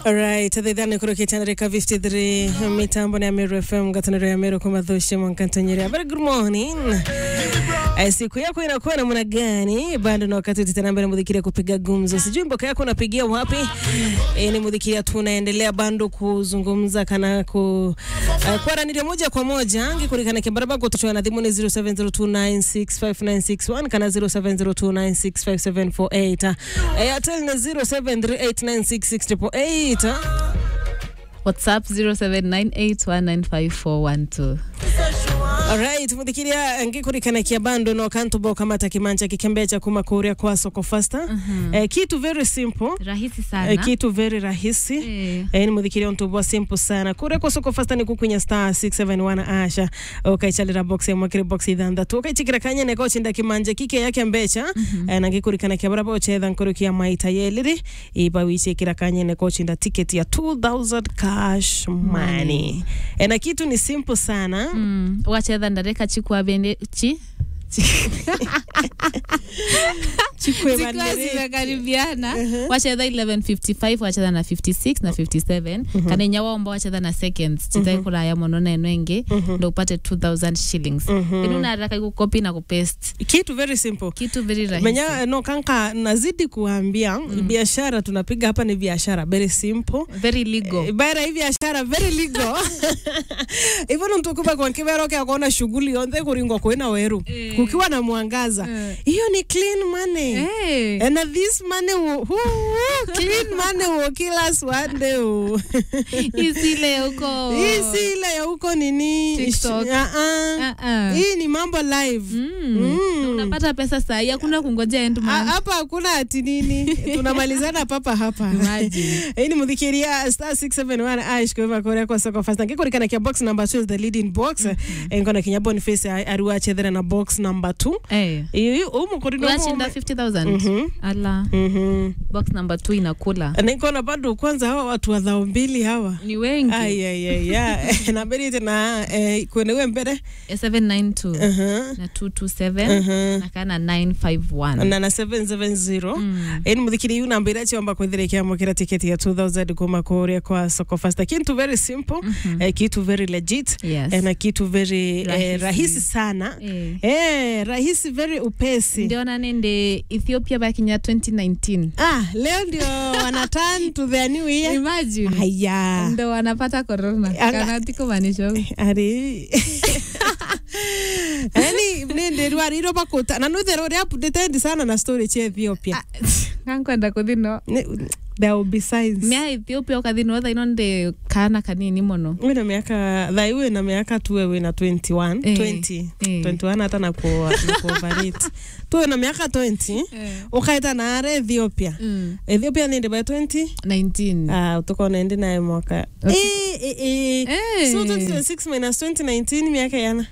Alright, thithani kurukitana 53 mitambo ni Ameru FM gataniro ya Ameru kuma dhushi mwankantanyeri. Very good morning. Eh, siku yako inakuwa namna gani? Bado na wakati tena mbele mudhikiria kupiga gumzo. Sijui mboka yako unapigia wapi? Eh, ni mudhikiria tunaendelea bando kuzungumza kana ku uh, kwa ranili moja kwa moja angi kurikana kibaraba kwa tuchwa na dhimu ni 0702965961 kana 0702965748 Airtel ni 0738966048 whatsapp 0798195412 Alright, muthikiria ngikurikana kia bando no kantu bo kamata kimanja kikembecha kuma kuria kwa soko fasta Mhm. eh, kitu very simple rahisi sana eh, kitu very rahisi Eh. eh, ni muthikiria ntubwa simple sana kuria kwa soko fasta ni kukunya star 671 asha ukaichalira box ya mwakiri box ithanthatu ukaichikira kanya neko chinda kimanja kike yake mbecha eh, na ngikurikana kia baraba uchetha nkurukia maita yeliri iba wichikira kanya neko chinda ticket ya 2000 cash money eh, na kitu ni simple sana Mm, wachetha ndareka chikwa bende chi Chikwe zikiwa Bandereki. zimekaribiana wachetha 1155 wachetha na 56 na 57 kana inya waomba wachetha na seconds chitai kuraya mono na eno ingi ndo upate 2000 shillings inu naraka ikukopi na kupaste kitu very simple kitu very rahisi menya no kanka nazidi kuambia biashara tunapiga hapa ni biashara very simple very legal bara hii biashara very legal hivyo ndo mtukuba kwa kibero kia kuona shughuli yonthe kuringwa kwina weru Eh. kukiwa na mwangaza Eh. hiyo ni clean money Eh. And this money will, who, who, clean money will kill us one day. oh. isile huko Hii si ile ya huko nini? TikTok. Ah, ah. Ah-ah. Hii ni mambo live. Mm. Mm. Na unapata pesa sahi hakuna kungojea end Ah, month. hapa hakuna ati nini tunamalizana papa hapa Imagine. hii ni muthikiria star 671 ash kwa korea kwa soko fast ngikurikana kia box number 2 is the leading box ngona kinya boniface ariwa chethera na box number 2 Eh. iyo umu Unashinda 50000 ala mhm box number 2 inakula nikona bado kwanza hawa watu wa dhao mbili hawa ni wengi ayayaya na mbere tena eh, kwenewe mbere Eh, 792 uh-huh. na 227 uh-huh. na kana 951 na na 770 Mm. eni muthikiri yu namba ira chiomba kwithiria mukira tiketi ya 2000 kuma kuria kwa soko fasta kintu very simple eh, kitu very legit Yes. eh, na kitu very eh, Rahisi. rahisi sana Eh. eh, rahisi very upesi ndiona nende ethiopia bakinya 2019 ah, leo ndio wana turn to their new year imagine haya ndo wanapata corona Anga- kana tiko manisho ari yani nindi rwariro bakuta na nuthero ria updated sana na story cha Ethiopia kankwenda kuthino Ni- there will be signs mia ethiopia ukathino thaino ndi kana kanini muno wina miaka thai wina miaka tuwe wina 21 Eh, 20 eh. 21 hata na ku na kuoverate tuwe na miaka 20 ukaita na are Ethiopia Mm. Ethiopia nindi by 20 19 ah utukona endi naye mwaka Okay. eh eh eh Eh. so 2026 minus 2019 miaka yana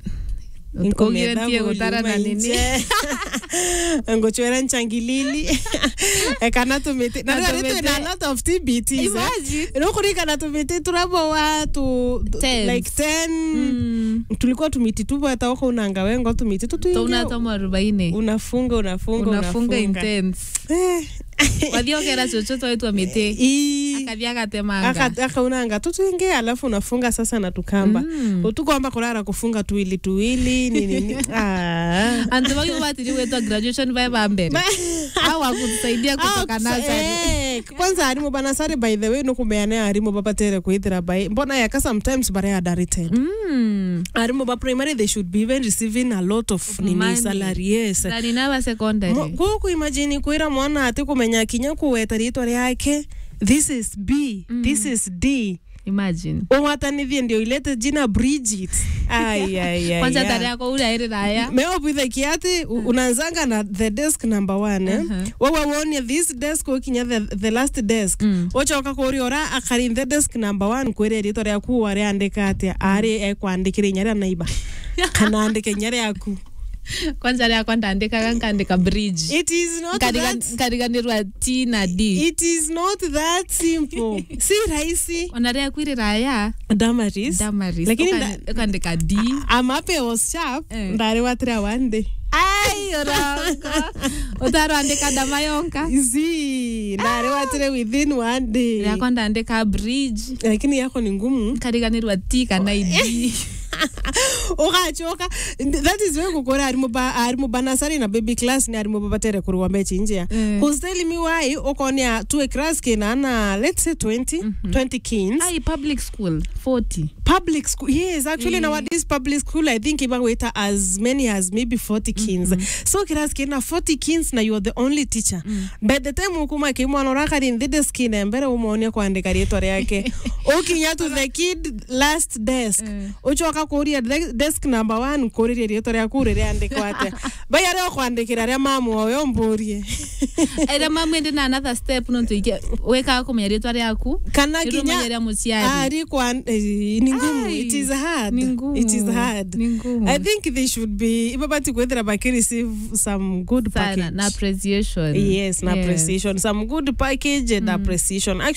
ugire ntie gutara na nini ngochwera nchangilili kana tumiti na Na rĩu tumiti. twina a lot of TBTs eh. Imagine. nokurikana tumiti turabo watu Tens. like 10 Mm. tulikuwa tumiti tubweta wako unanga wengo tumiti Tauna tutuingia tomo arobaini unafunga unafunga unafunga intense Eh. wathiokera chochote waitwa miti Ii. akathia agatemanga Aka- akaunanga tutuingie alafu unafunga sasa na tukamba Mm. utukwamba kurara kufunga tuwili tuwili nini ah. antu vagi vatiri wetwa graduation vae va mbere au akutusaidia kutoka Ah, nasari eh, kwanza arimu banasari by the way nukumeane arimu bapatere kuithira by mbona yaka sometimes bare adarited Mm. arimu ba primary they should be even receiving a lot of nini money. salary yes na ninava secondary Mo- guku imagine kwira mwana ati kumenya kinya kuweta ritwa riake this is b this is d imagine umwatanithie ndio ilete jina bridget Ai, ai, ai, kwanza ai. tari yako uri airi raya meopithe kiati u- unaanzanga na the desk number one eh? Uh-huh. wawa wonie this desk ukinya the, the last desk Mm. ucoka kuria ura akari the desk number one kwire rito riaku wariandika atia ari ekwandikire inya ria naiba kana andike inya riaku kwanza riakwa ndandikaga nkandika bridge it is not Nkariga- that, nkariganirwa t na d it is not that simple si rahisi ona riaku iri raya damaris damaris Lakini Uka- ukandika d amape was sharp Eh. ndari watira one day ai orongo utarwandika ndamayonka zi ndare watire within one day yakwa ndandika bridge lakini yako ni ngumu kariganirwa t kana id ugachoka that is why gukora ari muba ari muba nasari na baby class ni ari muba batere kurwa mechi injia Mm. who's telling me why ukonia tu class kina na let's say 20 20 kins ai public school 40 public school yes actually Eh. nowadays public school i think even waiter as many as maybe 40 kins so class kina 40 kins na you're the only teacher by the time ukuma kimwana urakari ndide skine mbere umonia kuandika rĩtwa rĩake ukinya to the kid last desk Eh. ucoka kuria de- desk number one kuririe rĩtwa rĩaku rĩrĩandĩkwo atĩa bai arĩa ũkwandĩkĩra arĩa mamuoyo mbũrie era mamwende na another step nontuike wekaga kumenya ritwa riaku kana nirumenya kinya ria muciari ari kwa eh, ni ngumu Ai, it is hard ni ngumu. it is hard Ni ngumu. i think they should be ibabati kwethira bakireceive some good sana package na appreciation yes na appreciation some good package and appreciation